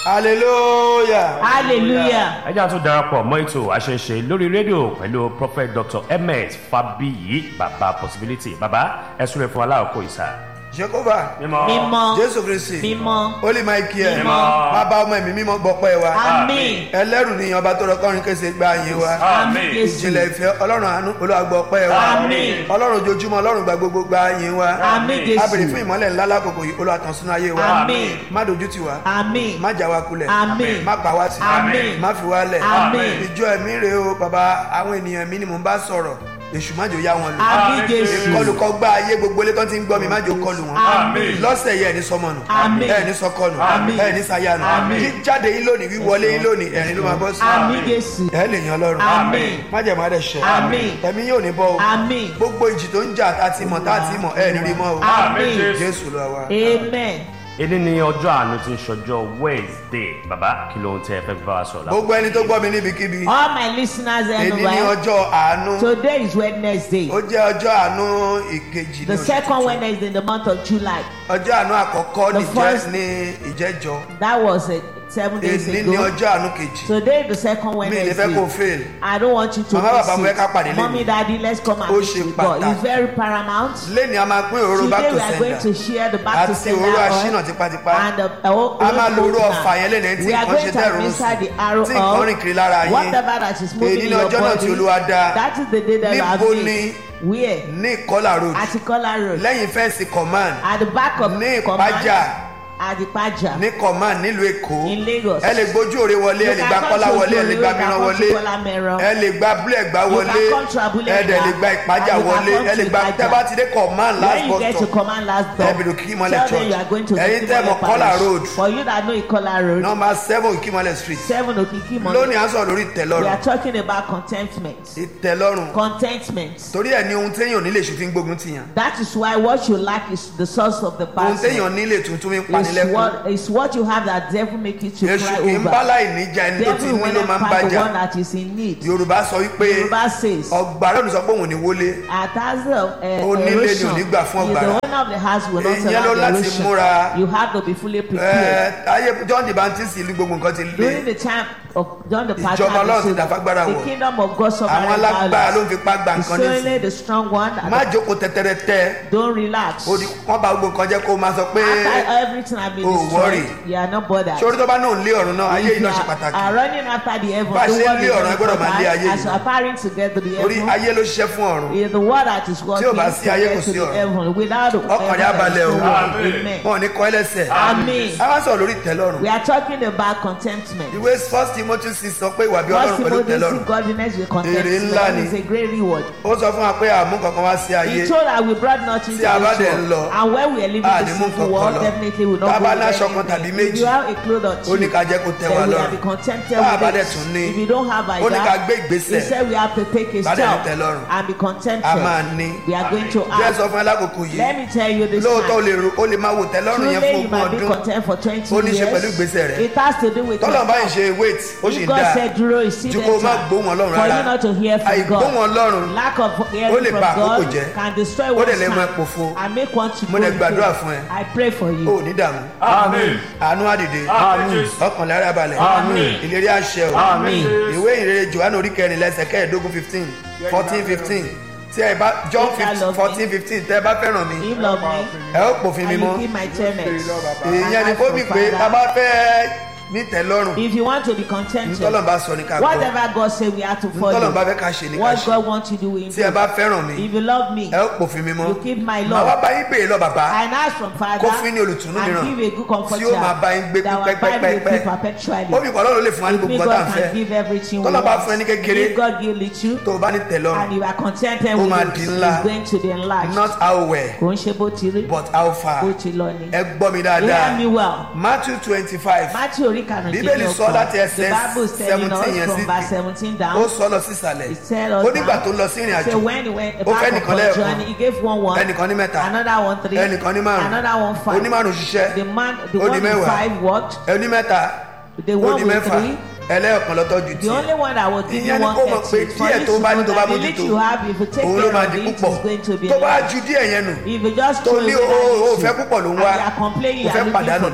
hallelujah. hallelujah. ẹ jẹ́ àtún darapọ̀ mọ́ ètò àṣẹṣe lórí rédíò pẹ̀lú prophet dr ms fabiyi baba possibility baba ẹ súnrẹ́ fún aláàkó ìsà. jehova mímọ́ jésù kristi mímọ́ holy michael Mímọ́. bàbá ọmọ ẹ̀mí mímọ́ gbọ́pẹ́ wa àmín ẹlẹ́rù ni ọba tó rọkọrin kése gba yín wa àmín jésù ìjìnlẹ̀ ìfẹ́ ọlọ́run àánú olúwa gbọ́pẹ́ wa Àmín. ọlọ́run ojoojúmọ́ ọlọ́run gba gbogbo gba yín wa Àmín, Jésù. a béèrè fún ìmọ́lẹ̀ ńlá lákòókò yìí olúwa tàn sínú ayé wa Àmín. má dojú tì wá àmín má já wa kulẹ̀ Àmín. má pa wá tì Àmín. má fi wá lẹ̀ Àmín. ìjọ ẹ̀mí rèé o bàbá àwọn ènìyàn mi ni mò ń bá sọ̀rọ̀ èṣù má jò yá wọn lò àmín jésù ìkọlùkọ gbá ayé gbogbo ilé tó ti ń gbọ́ mi má jò kọlù wọn Àmín. lọ́sẹ̀ yẹ ẹni sọmọnù Àmín. ẹni sọkọnù Àmín. ẹni sayanu Àmín. jíjáde yín lónìí wíwọlé yín lónìí ẹ̀rín ló máa bọ́ sí àmín jésù ẹ lè yan ọlọ́run Àmín. májẹ̀mú adẹ̀ ṣẹ Àmín. ẹ̀mí yóò ní bọ́ o àmín gbogbo ìjì tó ń jà tá a ti mọ̀ tá a ti mọ̀ ẹ̀ ní rí mọ́ o àmín jésù lọ wa. amen èdè ní ọjọ́ àánú tí ń ṣọjọ́ wednesday baba kí ló ń tẹ ẹ fẹ́ fi bá wa sọ̀rọ̀ lápò. gbogbo ẹni tó gbọ́ mi níbikíbi all my listeners èyí ní everywhere ọjọ́ àánú today is wednesday ó jẹ́ ọjọ́ àánú ìkejì ní the oṣù second tuntun. wednesday in the month of july ọjọ́ àánú àkọ́kọ́ The nìjẹ́ first- ní ìjẹ́jọ́ that was uh, seven days èyí ní ago ọjọ́ àánú kejì today is the second mi ní fẹ́ kó wednesday fail i don't want you to Mama, miss baba, mo fẹ́ ká pàdé it lẹ́nu. mommy daddy let's come and Ó meet ṣe with god pàtàkì. it's very paramount lẹ́ni a máa pín òróró back today to we are going to sender share the back to àti sender òróró oil aṣínà tipátipá and the uh, a máa lo òróró ọ̀fà yẹn lẹ́nu ẹni tí we are nǹkan going ṣe to dẹ̀rùn administer the sùn arrow tí nǹkan rìn kiri lára of yín whatever that is moving Èyí in ní your ọjọ́ náà tí body Olúwa dá. that is the day that I have Níbo made ni- where ní ìkọlà road at Ikola road lẹ́yìn fẹ́ǹsì command at the back of ní command ìpájà at the paja ní command nílùú èkó in Lagos ẹ lè gbójú òre wọlé ẹ lè gba kọ́lá wọlé ẹ lè gba mìíràn wọlé ẹ lè gba abúlé ẹgbà You wọlé can come to Abúlé ẹ dẹ̀ Ẹ̀gbá. lè gba ìpájà And you can wọlé come ẹ lè to gba Ìpájà. tẹ́ bá ti dé command last when you get bus to stop command last door ẹ bèrè Òkìkímọ́lẹ̀ tell them church you are going to ẹ̀yin tẹ́ mọ̀ Òkìkímọ́lẹ̀ kọ́là parish. road for you that know Ikola road number seven Òkìkímọ́lẹ̀ street seven Okikimole lónìí à ń sọ̀rọ̀ lórí we ìtẹ́lọ́rùn are talking about contentment ìtẹ́lọ́rùn contentment torí ẹ̀ ní ohun téèyàn nílé èṣù fi ń gbógun tìyàn that is why what you lack is the source of the ohun person téèyàn nílé tuntun fi ń is panilẹ́kùn what is what you have that devil make you to èṣù cry kì í bá over láì níjà ẹni tó ti devil ní when ló I máa ń find the bájà one that is in need yorùbá sọ wípé Yoruba says ọgbàrá òní sọ pé òun ní wọlé at as the uh, Onílé ni ò erosion ní gbà fún is ọ̀gbàrá. the owner of the house will not Èèyàn ló allow the láti erosion múra. you have to be fully ẹ prepared ayé john the baptist ìlú gbogbo nǹkan ti during lé the time of John the Baptist Ìjọba Ọlọ́run ti dàfagbára the wọ̀. kingdom of God suffered àwọn alágbára ló ń violence fipá gba it's nǹkan only nísìn the strong one that má jókòó tẹtẹrẹ tẹ don't relax ó di wọn bá gbogbo nǹkan jẹ kó o máa sọ pé after everything has been Oh, worry. destroyed you are not bothered sórí tó bá náà ń lé ọ̀run náà ayé If yìí you náà ṣe are- pàtàkì are running after the heaven Bá a the ṣe ń world lé is ọ̀run, ẹ gbọ́dọ̀ máa lé important. ayé as yìí. you are parring together the torí heaven ayé ló ṣiṣẹ́ fún ọ̀run is the word that is working Tí ò bá sí ayé, kò to sí the ọ̀run. heaven without the Ọkàn rẹ̀ á heaven there balẹ̀ is o. no world. amen wọn ò ní kọ́ ẹlẹ́sẹ̀ Àmín. a wá sọ̀rọ̀ lórí ìtẹ́lọ́run we are talking about contentment ìwé first timothy six sọ pé ìwà bí First ọlọ́run pẹ̀lú Timothy ìtẹ́lọ́run seek godliness with Èrè ńlá contentment ni. is a great reward ó sọ fún wa pé àmú kankan wá sí ayé he told that we brought nothing Tí to a bá this dẹ̀ ń lọ, world and when we are living a in ní the mú sinful nǹkan world kan lọ. definitely we Tá a not bá go ní with aṣọ kan tàbí anything if méjì, you have a cloth or ó ní two ká jẹ́ kó tẹ́ wa then we lọ́rùn. have be contented Tá a bá with dẹ̀ it tún ní, if you don't have ó ní ká gbé he ìgbésẹ̀. said we have to take a Bá dẹ̀ ní step tẹ́ lọ́rùn. and be contented a máa ní we are going to jẹ́ act sọ fún alákòókò let yìí me tell you this lóòótọ́ o time lè ro o lè máa wò tẹ́lọ́rùn yẹn truly fún you ogún might be ọdún content for twenty Ó ní ṣe years pẹ̀lú ìgbésẹ̀ rẹ. it has to do with tọ́lọ̀ bá ń your ṣe wait ó sì if ń God dáa said dúró is still ju kó o má better gbóhùn ọlọ́run for you rárá not to hear from àìgbóhùn God ọlọ́run lack of Ó hearing lè from ba àkókò God jẹ́. can destroy Ó one's dẹ̀ lè mú ẹ time pòfo. and make one to Mo go dẹ̀ in gbàdúrà faith. fún ẹ. I pray for ó you ní dààmú àmín àánú àdìde àmín ọkàn lára balẹ̀ Àmín. ìlérí àṣẹ o àmín ìwé ìrere johannu orí kẹrin lẹsẹ kẹẹ̀ẹ́dógún fifteen fourteen fifteen tí ẹ bá john If I love me. fourteen fifteen tẹ ẹ bá fẹ́ràn mi him love me ẹ ó pòfin mi and you mọ́ keep my tenets èèyàn ni kó mi pé tá a bá fẹ́ ní tẹ́lọ́rùn if you want to be contented ntọ́lọ́n bá sọ ní ká gbọ́ whatever God say we have to ntọ́lọ́n bá follow fẹ́ ká ṣe ní ká what ṣe God want to do we tí ẹ do bá fẹ́ràn mi if you love me ẹ ó pòfin mi mọ́ you keep my màá wá love bá yín béèrè lọ bàbá and ask from father Kó fún ní olùtùnú and mìíràn give a good comforter tí ó máa bá yín gbé that will abide with pẹ́pẹ́pẹ́pẹ́. you perpetually ó fi kọ́ lọ́rùn lè fún wa ní if me gbogbo ọ̀tá ń God fẹ́ can give everything we Tọ́lọ́ bá fún ẹ ní want kékeré, if God give little tó o bá ní tẹ́lọ́rùn and you are contented Ó with máa it di ńlá. it's going to be enlarged not how well kò ń ṣe bó ti rí but how far bó ti lọ ni ẹ gbọ́ mi hear me dáadáa well matthew twenty five Matthew orí Bíbélì karùndínlọ́gbọ̀n sọ láti ẹsẹ̀ the bible is telling 17 yẹn us sí- from verse seventeen ó down sọ lọ sísàlẹ̀ He tell us ó nígbà now. tó lọ sí ìrìn so àjò when he went Ó fẹ́ back nìkan on lẹ́ẹ̀kan. journey he gave one one ẹnìkan ní mẹ́ta another one three ẹnìkan ní márùn another one five onímárùn ṣiṣẹ́ the man the Ó di one with mẹ́wàá. five worked ẹni mẹ́ta the ó one di with mẹ́fà three ẹlẹ́ọ̀kan lọ́tọ́ ju the only tiẹ̀ one that was Ìyẹn giving ni one kó mọ̀ pé thirty for díẹ̀ you tó to bá ní know tó bá that the mójútó, little you have if you take òun ló care máa of di it púpọ̀ is going to be tó bá large. ju díẹ̀ yẹn nù if you just tó throw ní away o that o little fẹ́ púpọ̀ ló ń and wá you are complaining o you fẹ́ are pàdánù looking ni for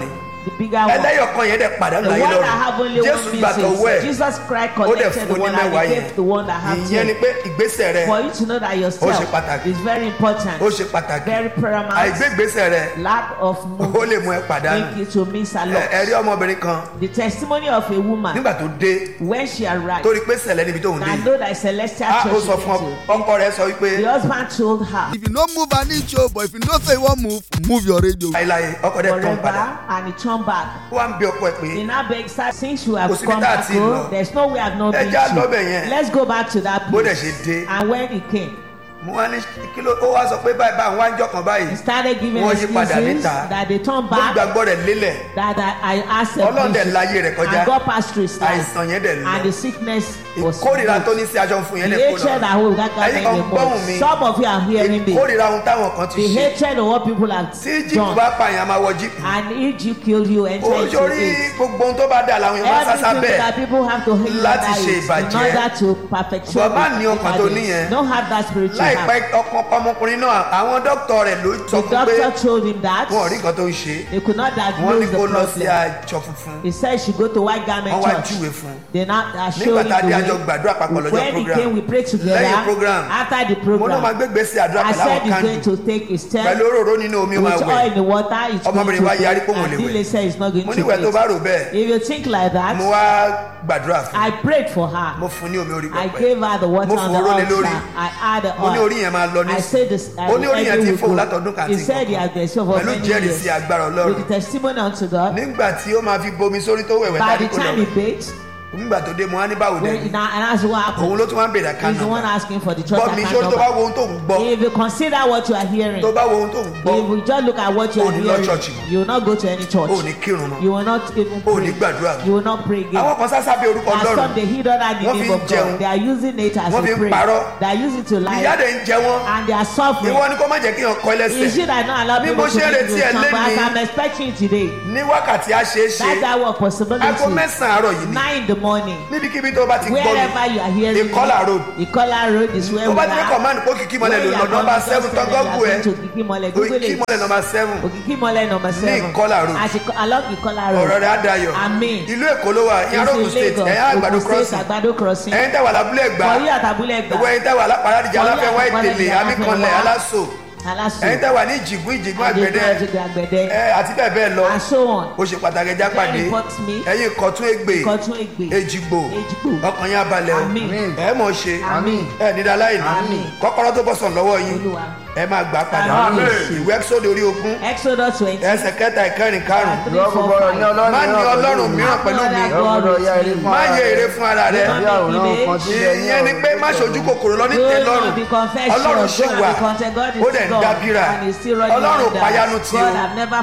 the bigger one. ẹlẹ́yọ̀kan yẹn dẹ̀ The pàdánù one ayé that have lọ́rùn only jésù one gbà tọwọ́ ẹ̀ message. Jesus Christ ó dẹ̀ collected the fún ní one and mẹ́wàá he yẹn gave the one that have ìyẹn ni ten. pé ìgbésẹ̀ rẹ For you to know that Ó ṣe yourself pàtàkì. is very important. ó ṣe pàtàkì Very paramount. àìgbé ìgbésẹ̀ rẹ Lack of ó movement. lè mú ẹ pàdánù Make you to miss a Ẹ- lot. ẹ rí ọmọbìnrin kan The testimony of a woman nígbà tó dé when she arrived. tó rí pé sẹ̀lẹ̀ níbi tóun dé I yìí know that celestial á ó church sọ she fún went to. ọkọ rẹ sọ wípé The husband told her if you no move an inch o but if you know say you wan move move your radio. láìláì ọkọ rẹ tán padà forever and he turned back. ó wá ń bí ọkọ ẹ pé In our beg start since you Kò have síbi come tá a back ti lọ. home, there's no way I've not Ẹ been já lọ bẹ̀ to. yẹn. Let's go back to that bó dẹ̀ place. ṣe dé And when he came, mo wá ní kí ló ó wá sọ pé báyìí báyìí wá ń jọkàn báyìí he started giving Wọ́n yí padà excuses níta. that they turned ó back, gbàgbọ́ rẹ̀ lélẹ̀ that I, I asked them Ọlọ́run dẹ̀ this, láyé rẹ̀ kọjá and God passed through his life, àìsàn yẹn dẹ̀ and lọ the sickness was ìkórìíra tó removed. ní sí aṣọ fún yẹn The lè kó hatred lọ that hold that guy Ẹ̀yin in kan the gbọ́hùn mouth. mi. Some of you are hearing me. ìkórìíra ohun táwọn kan ti The ṣe hatred of what people have tí jíìpù done. bá pààyàn a máa wọ jíìpù And if you kill you, enter into ojórí it. gbogbo ohun tó bá dà làwọn èèyàn máa sásá Everything bẹ́ẹ̀ that people have to hate Láti that ṣe is ìbàjẹ́. in order to perpetuate Bàbá ní the ọkàn tó bad níyẹn. deeds. Don't have that spiritual láìpẹ́ heart. ọkàn ọmọkùnrin náà àwọn dókítà rẹ̀ ló sọ The fún pé doctor told him that wọn ò rí nǹkan tó ń ṣe they could not wọ́n ní diagnose the kó lọ sí problem. àjọ funfun He said she go to white garment wọ́n wá church. júwe fún un They now are nígbà showing tá a dé àjọ the way. gbàdúrà papọ̀ lọ́jọ́ When he program came, we prayed together. lẹ́yìn program After the mo náà máa program, gbégbé sí àdúrà I pẹ̀lú said àwọn he's going kándù to take his step pẹ̀lú òróró nínú omi ó máa with wẹ̀ oil in the water. It's going Ọmọbìnrin wa yarí pé to òun ò lè and wẹ̀. Dile said he's not going mo to ní ìwẹ̀ tó bá wait. rò bẹ́ẹ̀ If you think like that, mo wá gbàdúrà fún I prayed for her. mo fún ní omi orí I pẹpẹ gave her the water Mo on the fòró lé lórí. altar. I had the mo ní oil. orí yẹn máa lọ ní I said this. ó ní orí yẹn ti fóun látọdún kan He àti said he has been so for pẹ̀lú many jẹ́rìí years. sí agbára With ọlọ́run the testimony unto God. nígbà tí ó máa fi bomi sórí tó wẹ̀wẹ̀ By tàbí the kò time he lọ baked, nígbà tó dé mo wá ní báwo dé when, now, and that's what happened. òun ló tún wá ń bèrè He's the one àkànnà asking for the church gbọ́ mi account sórí tó bá number. wo ohun tó ń gbọ́ If you consider what you are hearing, tó bá wo ohun tó ń gbọ́ if you just look at what you O are ní lọ hearing, church mọ́. you will not go to any church. ò ní kírun mọ́ You will not even ò ní pray. gbàdúrà mọ́ You will not pray again. àwọn kan sásá bí orúkọ And some ọlọ́run they hid under the Wọ́n fi name ń of jẹun. God. They are using it as Wọ́n a fi ń prayer. parọ́. They are using it to ìyá lie. dẹ̀ ń jẹ wọ́n And they are suffering. ìwọ ni kó má jẹ́ kí èèyàn kọ́ You ẹlẹ́sẹ̀ should have not allowed Bí people mo to ṣe ń make retí you ẹ come back. lénìí. I'm expecting you today. ní wákàtí á ṣe é ṣe That hour of possibility. aago mẹ́sàn-án àárọ̀ yìí ni Nine in the morning. níbikíbi tó bá ti gbọ́ mi Wherever you are hearing Ìkọlà me, road. Ìkọlà road is where tó we bá ti ní are. command kó kìkì mọ́lẹ̀ Where lò you lọ are nọ́mbà coming, seven just tán tell them gọ́gù you ẹ̀ are going to Òkìkímọ́lẹ̀. Google kìkì it. mọ́lẹ̀ nọ́mbà seven Òkìkímọ́lẹ̀ number seven. Ìkọlà road. Àti along Ìkọlà road. ọ̀rọ̀ rẹ̀ á dayọ̀ Àmín. ìlú èkó ló wà ìyá rògùn It's in state Lagos. ẹ̀yà àgbàdo Ogun State, crossing Àgbàdo crossing. ẹ̀yin tẹ̀wà lábúlé ẹ̀gbá Wọ̀nyí àtàbúlẹ̀ ẹ̀gbá. ìwọ ẹ̀yin tẹ̀wà lápárádìjà Wọ̀nyí aláfẹ́wá àtàbúlẹ̀ ìtẹ̀lẹ̀ ẹ̀gbá, amíkanlẹ̀ Aláfẹ́wá. aláṣọ Aláṣọ. ẹ̀yin tẹ̀wà ní ìjìgún ìjìgún àgbẹ̀dẹ Àdégbò àgbẹ̀dẹ. ẹ àti bẹ́ẹ̀ bẹ́ẹ̀ lọ And so on. ó ṣe pàtàkì ẹja pàdé Very important me. ẹ̀yin kọ̀tún ègbè Ìkọ̀tún ègbè. èjìgbò Èjìgbò. ọkàn yín abalẹ̀ o Àmín. ẹ mọ̀ ṣe Àmín. ẹ nídàá láìní Àmín. kọ́kọ́rọ́ tó bọ́ sàn lọ́wọ́ yín Olúwa. ẹ máa gbà á padà Àmín. ìwé ẹ́kísódì orí ogún Exodus twenty. ẹsẹ̀ kẹta ìkẹrin karùn three, Ìwọ four, gbogbo ọ̀rọ̀ ní five. ọlọ́run má ní ọlọ́run mìíràn pẹ̀lú mi Ìwọ gbọdọ̀ ya èrè fún má ara yẹ rẹ. èrè fún ara rẹ Bí àwòrán kan sílẹ̀ ní ìyẹn ni pé má ṣojú kòkòrò lọ ní tẹ́lọ́rùn ọlọ́run ṣì wà ó dẹ̀ ń dábìrà ọlọ́run payanu tí o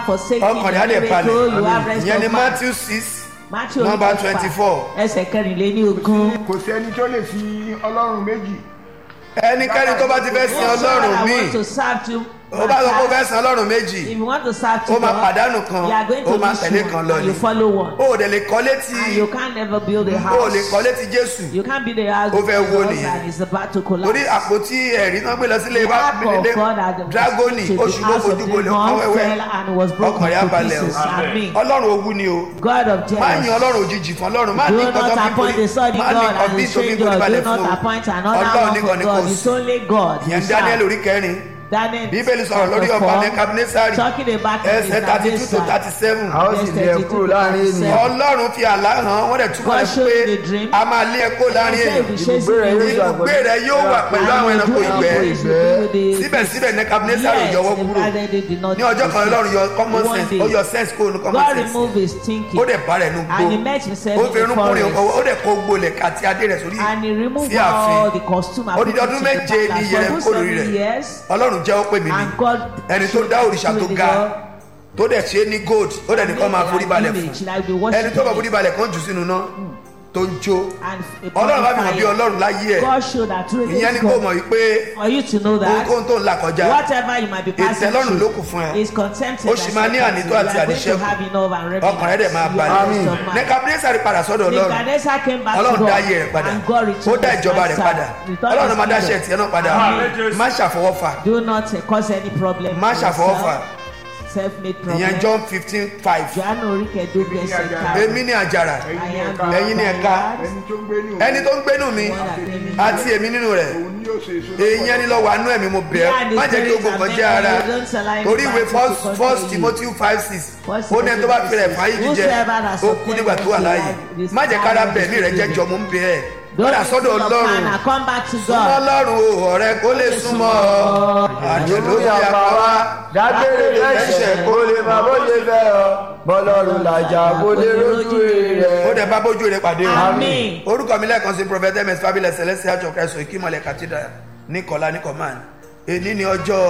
ọkàn rẹ̀ á lè balẹ̀ ìyẹn ni matthew six number twenty four ẹsẹ̀ kẹrìnlélẹ́ní ogún. kò sẹ́ni tó lè fi ọlọ́run méjì ẹnikẹ́ni tó bá ti fẹ́ sin ọlọ́run I want míì to serve you. ó bá sọ pé ó fẹ́ sin ọlọ́run méjì If you want to serve ó to máa God, pàdánù kan you are going ó to máa miss tẹ̀lé one kan lọ and ni you follow one. ó ò dẹ̀ lè kọ́ létí And you can never build a ó ò house. lè kọ́ létí jésù You can't be the house Ó fẹ́ of wó God nìyẹn. and it's about to torí collapse. àpótí ẹ̀rí náà gbé lọ sílé The bá ark of nílé God had dragoni to the oṣù ló house of fojú the gbolẹ̀ ọkàn Lord wẹ́wẹ́ fell and was broken ọkàn rẹ̀ á to balẹ̀ o pieces. Amen. ọlọ́run owú ni o God of má yin jealous. ọlọ́run òjijì fún ọlọ́run má ní Do nǹkan tó not fi appoint the son má of ní God nǹkan and bí the tó fi stranger. forí balẹ̀ Do fún not o appoint another ọlọ́run one nìkan for ni kò God. sí It's only God. you ìyẹn serve. daniel orí kẹrin Daniel bíbélì sọ̀rọ̀ lórí chapter ọba four, nebukadnesari Talking about ẹsẹ̀ thirty two to thirty seven a ó sì lé ẹ kúrò láàrin ènìyàn ọlọ́run fi àlá hàn wọ́n dẹ̀ túmọ̀ God rẹ̀ showed pé you the dream. a máa lé ẹ kó láàrin èèyàn ibùgbé rẹ yóò wà ibùgbé rẹ yóò wà pẹ̀lú àwọn ẹranko ìgbẹ́ síbẹ̀síbẹ̀ nebukadnesari ò yọwọ́ kúrò ní ọjọ́ kan ọlọ́run yọ common sense ó yọ sense kúrò ní common God sense removed his thinking ó dẹ̀ bá rẹ̀ nù gbó and he met himself ó in fi the irun kúrin forest ó dẹ̀ kó gbolẹ̀ àti adé rẹ̀ sórí and he removed sí all ààfin the costume and odidi put it ọdún to the méje ní palace. iye rẹ̀ For kó those lórí seven rẹ̀ years ọlọ́run jẹ́ ó pè mí ni and God ẹni tó dá òrìṣà tó ga tó dẹ̀ ṣe é ní gold ó dẹ̀ nìkan máa forí balẹ̀ fún ẹni tó bá forí balẹ̀ kan jù sínú náà tó ń jó ọlọ́run bá fi hàn bí ọlọ́run láyé ẹ̀ God showed that through ìyẹn ni this kò God mọ̀ wípé for you to know that ohunkóhun tó ń là kọjá whatever you might be passing ìtẹ́lọ́rùn ló through kù fún ẹ is contented Ó sì máa ní ànító àti àníṣẹ́kù. ọkàn rẹ̀ dẹ̀ máa balẹ̀ nebukadnesari padà sọ́dọ̀ ọlọ́run Nebuchadnezzar came back to ọlọ́run God dá ayé rẹ̀ padà and God ó returned dá his ìjọba rẹ̀ answer. padà Returned ọlọ́run his máa dáṣẹ́ kingdom. tiẹ̀ náà padà Amen. má ṣàfọwọ́fà Do not uh, cause any problem. má for ṣàfọwọ́fà yourself. self-made ìyẹn prophet. john fifteen five Johannu orí kẹẹ̀dógún ẹsẹ̀ karùn-ún. èmi ní àjàrà I am the ẹ̀yin ní ẹ̀ka ẹni tó ń gbé ní ẹni tó ń gbénú mi àti èmi nínú rẹ̀ òun ni yóò ṣe èso èyí ẹni lọ wà nú ẹ̀mí mo bẹ̀ ẹ́ má jẹ́ kí ogun kan jẹ́ ara torí ìwé first first timothy five six ó ní ẹni tó bá fi rẹ̀ fún ayé jíjẹ ó kú nígbà tó wà láàyè má jẹ́ kára bẹ̀mí rẹ̀ jẹ́ jọ mo ń bẹ̀ ẹ́ padà sọ́dọ̀ ọlọ́run come back to súnmọ́ God. ọlọ́run o ọ̀rẹ́ kó lè súnmọ́ ọ àjò ló ló fi yà pa wá dágbére lẹ́sẹ̀ kó lè máa bó ṣe fẹ́ ọ bọ́lọ́run làjà kó lè rójú rẹ̀. ó dẹ̀ bá bójú rẹ̀ pàdé o Amen. orúkọ mi lẹ́ẹ̀kan sí prophet ms fabulous celestial church ẹ̀sùn ìkímọ̀lẹ̀ cathedral ní kọ́lá ní command èní ní ọjọ́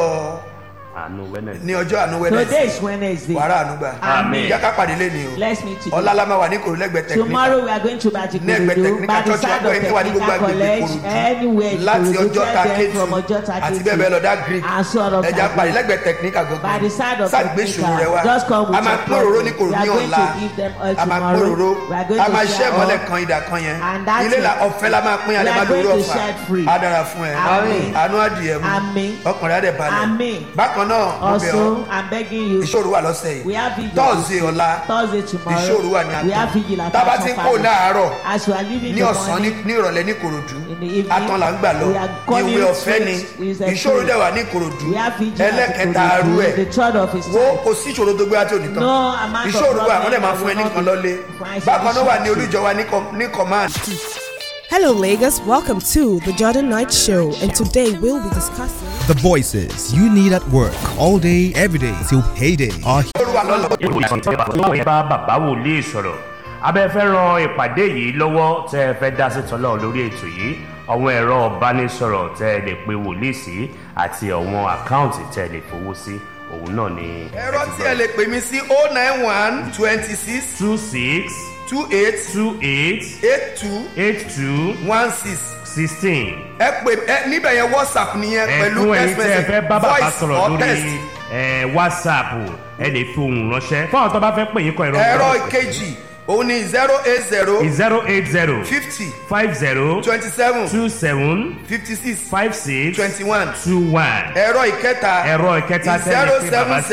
àánú wẹ́nẹ̀sì. ní ọjọ́ àánú Today wẹ́nẹ̀sì is Wednesday. wàrà ànúgbà Amen. ìyá ká pàdé lẹ́ni o Let's meet today. ọ̀la la máa wà ní kòrò lẹ́gbẹ̀ẹ́ technical Tomorrow we are going to Ní ẹgbẹ́ Bajikurudu technical by the church side wa, of ẹni wà ní gbogbo Technical agbègbè College Ìkòròdú. anywhere láti Ìkòròdú ọjọ́ ta tell them kéjì from Ọjọ́ta àti bẹ́ẹ̀ bẹ́ẹ̀ lọ dá greek and sort of ẹja parí lẹ́gbẹ̀ẹ́ technical By the side gangan of sáàgbé ìṣòro rẹ wá Just come with a máa your pín òróró ní problem. kòrò ní We are going ọ̀la to give them all a máa pín tomorrow. òróró We are going a to máa share ṣẹ́ ìmọ́lẹ̀ all. kan ìdà kan yẹn And that's ilé la it. ọ̀fẹ́ la máa pín alẹ́ We má are lórí going to ọ̀fà share free. á dára fún ẹ Amen. àánú adìyẹ mu Amen. ọkùnrin adẹ balẹ̀ Amen. bákan náà mo bẹ̀ ọ́ Also, I'm begging you. ìṣòro wà lọ́sẹ̀ We yìí have vigil. tọ́ọ̀sì ọ̀la Thursday tomorrow. ìṣòro wà ní We have vigil àtọ̀ at tábà Action ti ń kó Palace. láàárọ̀ As we are leaving ní the ọ̀sán ní morning, ní ìrọ̀lẹ́ ní korodu In the evening, atán là ń gbà lọ we are ní coming ìwé ọ̀fẹ́ ni straight with a ìṣòro truth. dẹ̀ wà ní korodu we have vigil at ẹlẹ́kẹta Ikorodu, arú ẹ̀ the third of his wo time. kò sí ìṣòro tó gbé àti onítàn No amount of ìṣòro wà wọ́n dẹ̀ máa problem fún ẹ will nìkan not lọ́lé be- bákan náà wà ní olújọ wa ní com- ní command Hello, Lagos. Welcome to the Jordan Knight Show, and today we'll be discussing. The voices you need at work all day, every day till payday are ìṣòro wà lọ́lọ́ ìwé bá bàbá wòlíì sọ̀rọ̀ abẹ́ fẹ́ ran ìpàdé yìí lọ́wọ́ tẹ́ ẹ fẹ́ dá sí tọ́lọ́ lórí ètò yìí àwọn ẹ̀rọ ìbánisọ̀rọ̀ tẹ́ ẹ lè pe wòlíì sí àti àwọn àkáǹtì tẹ́ ẹ lè fowó sí òun náà ni. ẹ̀rọ tí ẹ lè pè mí sí oh nine one twenty six two six two eight two eight eight two eight two one six sixteen. ẹ pè ẹ níbẹ̀ yẹn whatsapp nìyẹn pẹ̀lú ẹ̀fún ẹ̀yin text tẹ́ ẹ fẹ́ bá message bàbá voice sọ̀rọ̀ or lórí text ẹ̀, whatsapp ẹ lè fi ohùn ránṣẹ́ fún àwọn tó bá fẹ́ pè yín kọ ìrọ̀ ẹ̀rọ ìkejì òun ni zero eight zero zero eight zero fifty five zero twenty seven two seven fifty six five six twenty one two one ẹ̀rọ ìkẹta ẹ̀rọ ìkẹta tẹ́lẹ̀ zero pé seven bàbá